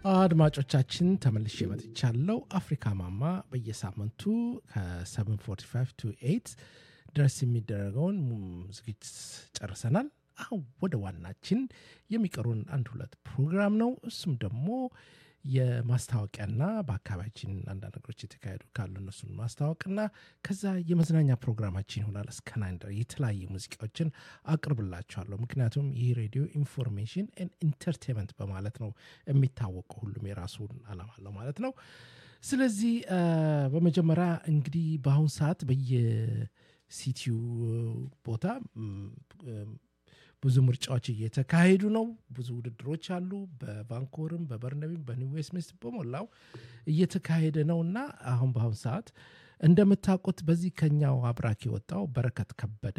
አድማጮቻችን ተመልሼ መጥቻለሁ። አፍሪካ ማማ በየሳምንቱ ከ745 ቱ 8 ድረስ የሚደረገውን ዝግጅት ጨርሰናል። አሁን ወደ ዋናችን የሚቀሩን አንድ ሁለት ፕሮግራም ነው። እሱም ደግሞ የማስታወቂያና በአካባቢያችን አንዳንድ ነገሮች የተካሄዱ ካሉ እነሱን ማስታወቅና ከዛ የመዝናኛ ፕሮግራማችን ይሆናል። እስከ ናይን ድረስ የተለያዩ ሙዚቃዎችን አቅርብላችኋለሁ። ምክንያቱም ይህ ሬዲዮ ኢንፎርሜሽን ኢንተርቴንመንት በማለት ነው የሚታወቀው። ሁሉም የራሱን አላማ አለው ማለት ነው። ስለዚህ በመጀመሪያ እንግዲህ በአሁኑ ሰዓት በየሲቲው ቦታ ብዙ ምርጫዎች እየተካሄዱ ነው። ብዙ ውድድሮች አሉ። በቫንኮቨርም፣ በበርነቢም፣ በኒው ዌስትሚኒስተር በሞላው እየተካሄደ ነው እና አሁን በአሁኑ ሰዓት እንደምታውቁት በዚህ ከኛው አብራክ የወጣው በረከት ከበደ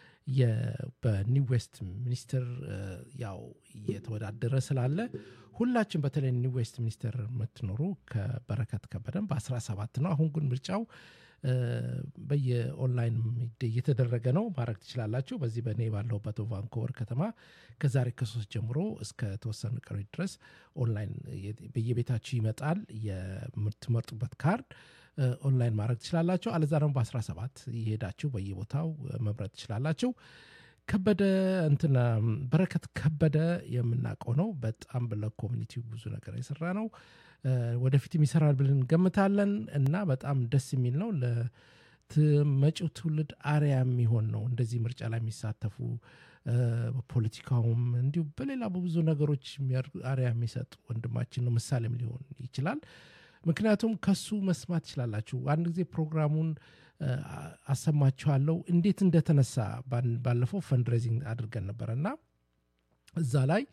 በኒው ዌስት ሚኒስትር ያው እየተወዳደረ ስላለ ሁላችን በተለይ ኒው ዌስት ሚኒስትር የምትኖሩ ከበረከት ከበደን በ17 ነው። አሁን ግን ምርጫው በየኦንላይን እየተደረገ ነው። ማድረግ ትችላላችሁ። በዚህ በእኔ ባለሁበት ቫንኮቨር ከተማ ከዛሬ ከሶስት ጀምሮ እስከ ተወሰኑ ቀኖች ድረስ ኦንላይን በየቤታችሁ ይመጣል። የምትመርጡበት ካርድ ኦንላይን ማድረግ ትችላላችሁ። አለዛ ደግሞ በ17 እየሄዳችሁ በየቦታው መምረጥ ትችላላችሁ። ከበደ እንትና በረከት ከበደ የምናውቀው ነው። በጣም ለኮሚኒቲው ብዙ ነገር የሰራ ነው። ወደፊትም ይሰራል ብለን እንገምታለን እና በጣም ደስ የሚል ነው። ለመጪው ትውልድ አርያ የሚሆን ነው። እንደዚህ ምርጫ ላይ የሚሳተፉ በፖለቲካውም እንዲሁ በሌላ በብዙ ነገሮች አርያ የሚሰጥ ወንድማችን ነው። ምሳሌም ሊሆን ይችላል። ምክንያቱም ከሱ መስማት ትችላላችሁ። አንድ ጊዜ ፕሮግራሙን አሰማችኋለሁ እንዴት እንደተነሳ ባለፈው ፈንድሬዚንግ አድርገን ነበረ እና እዛ ላይ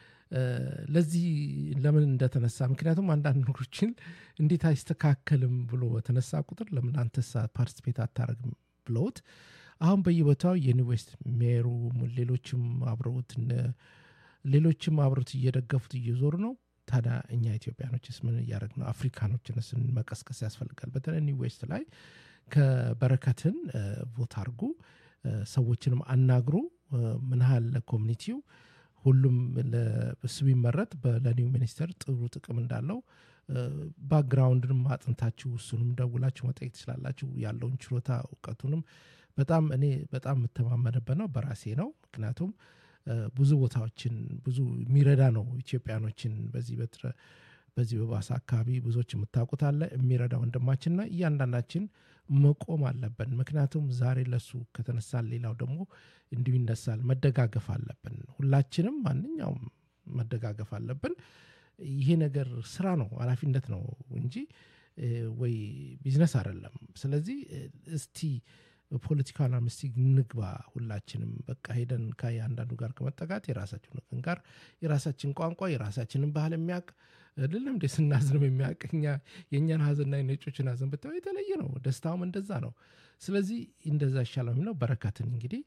ለዚህ ለምን እንደተነሳ ምክንያቱም አንዳንድ ነገሮችን እንዴት አይስተካከልም ብሎ በተነሳ ቁጥር ለምን አንተሳ ፓርቲስፔት አታረግም ብለውት አሁን በየቦታው የኒዌስት ሜሩ ሌሎችም አብረውት ሌሎችም አብረውት እየደገፉት እየዞሩ ነው። ታዲያ እኛ ኢትዮጵያኖችስ ምን እያደረግ ነው? አፍሪካኖችንስ መቀስቀስ ያስፈልጋል። በተለይ ኒው ዌስት ላይ ከበረከትን ቮት አድርጉ፣ ሰዎችንም አናግሩ። ምን ያህል ለኮሚኒቲው ሁሉም እሱ ቢመረጥ ለኒው ሚኒስተር ጥሩ ጥቅም እንዳለው ባክግራውንድንም አጥንታችሁ እሱንም ደውላችሁ መጠየቅ ትችላላችሁ። ያለውን ችሎታ እውቀቱንም በጣም እኔ በጣም የምተማመንበት ነው በራሴ ነው። ምክንያቱም ብዙ ቦታዎችን ብዙ የሚረዳ ነው ኢትዮጵያኖችን በዚህ በትረ በዚህ በባሳ አካባቢ ብዙዎች የምታውቁት አለ የሚረዳ ወንድማችንና እያንዳንዳችን መቆም አለብን። ምክንያቱም ዛሬ ለሱ ከተነሳል ሌላው ደግሞ እንዲሁ ይነሳል። መደጋገፍ አለብን። ሁላችንም ማንኛውም መደጋገፍ አለብን። ይሄ ነገር ስራ ነው፣ ኃላፊነት ነው እንጂ ወይ ቢዝነስ አይደለም። ስለዚህ እስቲ ፖለቲካል አምስቲ ንግባ ሁላችንም በቃ ሄደን ከአንዳንዱ ጋር ከመጠጋት የራሳችን ወገን ጋር የራሳችን ቋንቋ የራሳችንን ባህል የሚያውቅ አይደለም እንደ ስናዝንም የሚያውቅ የእኛን ሀዘንና የነጮችን ሀዘን ብታየው የተለየ ነው። ደስታውም እንደዛ ነው። ስለዚህ እንደዛ ይሻለው የሚለው በረከትን እንግዲህ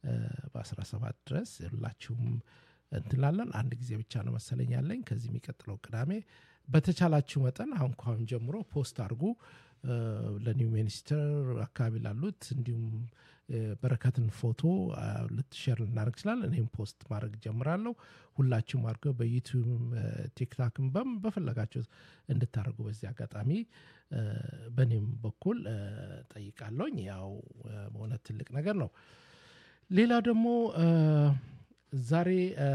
በ17 ድረስ ሁላችሁም እንትላለን አንድ ጊዜ ብቻ ነው መሰለኝ ያለኝ ከዚህ የሚቀጥለው ቅዳሜ በተቻላችሁ መጠን አሁን ከአሁን ጀምሮ ፖስት አድርጉ ለኒው ሚኒስትር አካባቢ ላሉት እንዲሁም በረከትን ፎቶ ልትሸር ልናደርግ ይችላል። እኔም ፖስት ማድረግ ጀምራለሁ። ሁላችሁም አድርገው በዩቲዩብም ቲክታክም በም በፈለጋቸው እንድታደርጉ በዚህ አጋጣሚ በእኔም በኩል ጠይቃለሁኝ። ያው በእውነት ትልቅ ነገር ነው። ሌላ ደግሞ ዛሬ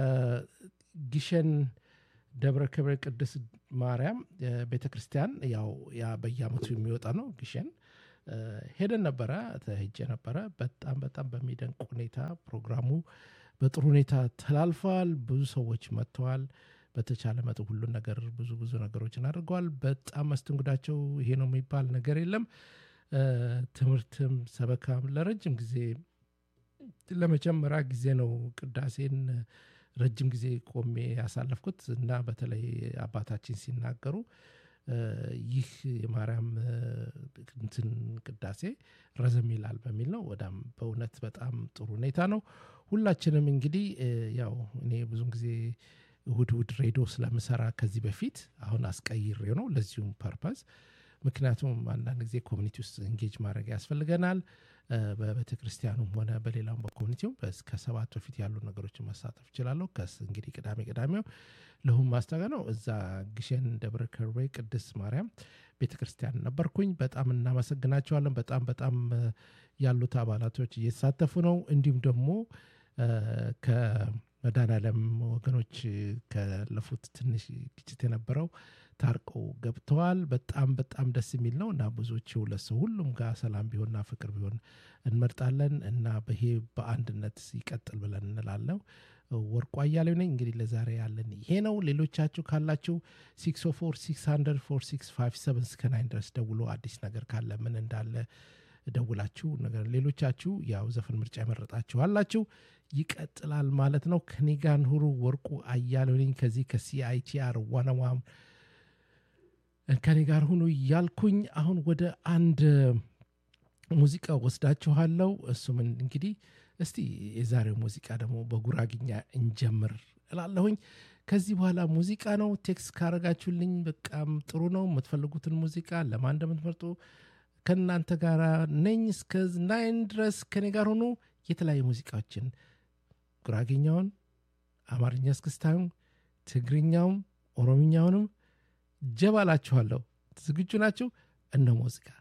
ጊሸን ደብረ ክብረ ቅድስት ማርያም ቤተ ክርስቲያን ያው ያ በየአመቱ የሚወጣ ነው። ግሸን ሄደን ነበረ ሄጄ ነበረ። በጣም በጣም በሚደንቅ ሁኔታ ፕሮግራሙ በጥሩ ሁኔታ ተላልፈዋል። ብዙ ሰዎች መጥተዋል። በተቻለ መጠን ሁሉን ነገር ብዙ ብዙ ነገሮችን አድርገዋል። በጣም መስተንግዳቸው ይሄ ነው የሚባል ነገር የለም። ትምህርትም ሰበካም ለረጅም ጊዜ ለመጀመሪያ ጊዜ ነው ቅዳሴን ረጅም ጊዜ ቆሜ ያሳለፍኩት እና በተለይ አባታችን ሲናገሩ ይህ የማርያም እንትን ቅዳሴ ረዘም ይላል በሚል ነው። ወዳም በእውነት በጣም ጥሩ ሁኔታ ነው። ሁላችንም እንግዲህ ያው እኔ ብዙን ጊዜ እሁድ እሁድ ሬዲዮ ስለምሰራ ከዚህ በፊት አሁን አስቀይሬው ነው ለዚሁም ፐርፐዝ ምክንያቱም አንዳንድ ጊዜ ኮሚኒቲ ውስጥ እንጌጅ ማድረግ ያስፈልገናል። በቤተ ክርስቲያኑም ሆነ በሌላም በኮሚኒቲው ከሰባት በፊት ያሉ ነገሮችን መሳተፍ እችላለሁ። ከስ እንግዲህ ቅዳሜ ቅዳሜው ለሁም ማስታወቂያ ነው። እዛ ግሸን ደብረ ከርቤ ቅድስት ማርያም ቤተ ክርስቲያን ነበርኩኝ። በጣም እናመሰግናቸዋለን። በጣም በጣም ያሉት አባላቶች እየተሳተፉ ነው። እንዲሁም ደግሞ ከመድኃኔዓለም ወገኖች ካለፉት ትንሽ ግጭት የነበረው ታርቀው ገብተዋል። በጣም በጣም ደስ የሚል ነው እና ብዙዎች ሁለት ሰው ሁሉም ጋር ሰላም ቢሆንና ፍቅር ቢሆን እንመርጣለን እና ይሄ በአንድነት ይቀጥል ብለን እንላለው። ወርቁ አያሌው ነኝ። እንግዲህ ለዛሬ ያለን ይሄ ነው። ሌሎቻችሁ ካላችሁ 604 600 4657 እስከ ናይን ድረስ ደውሎ አዲስ ነገር ካለ ምን እንዳለ ደውላችሁ ነገር ሌሎቻችሁ ያው ዘፈን ምርጫ የመረጣችሁ አላችሁ። ይቀጥላል ማለት ነው። ከኔ ጋር ሁሩ። ወርቁ አያሌው ነኝ ከዚህ ከሲአይቲአር ዋናዋም ከኔ ጋር ሁኑ እያልኩኝ አሁን ወደ አንድ ሙዚቃ ወስዳችኋለሁ። እሱም እንግዲህ እስቲ የዛሬው ሙዚቃ ደግሞ በጉራግኛ እንጀምር እላለሁኝ። ከዚህ በኋላ ሙዚቃ ነው። ቴክስት ካረጋችሁልኝ በቃም ጥሩ ነው። የምትፈልጉትን ሙዚቃ ለማን እንደምትመርጡ ከእናንተ ጋር ነኝ። እስከ ናይን ድረስ ከኔ ጋር ሆኑ። የተለያዩ ሙዚቃዎችን ጉራጌኛውን፣ አማርኛ እስክስታዩም፣ ትግርኛውም፣ ኦሮምኛውንም ጀባላችኋለሁ። ዝግጁ ናችሁ? እነ ሙዚቃ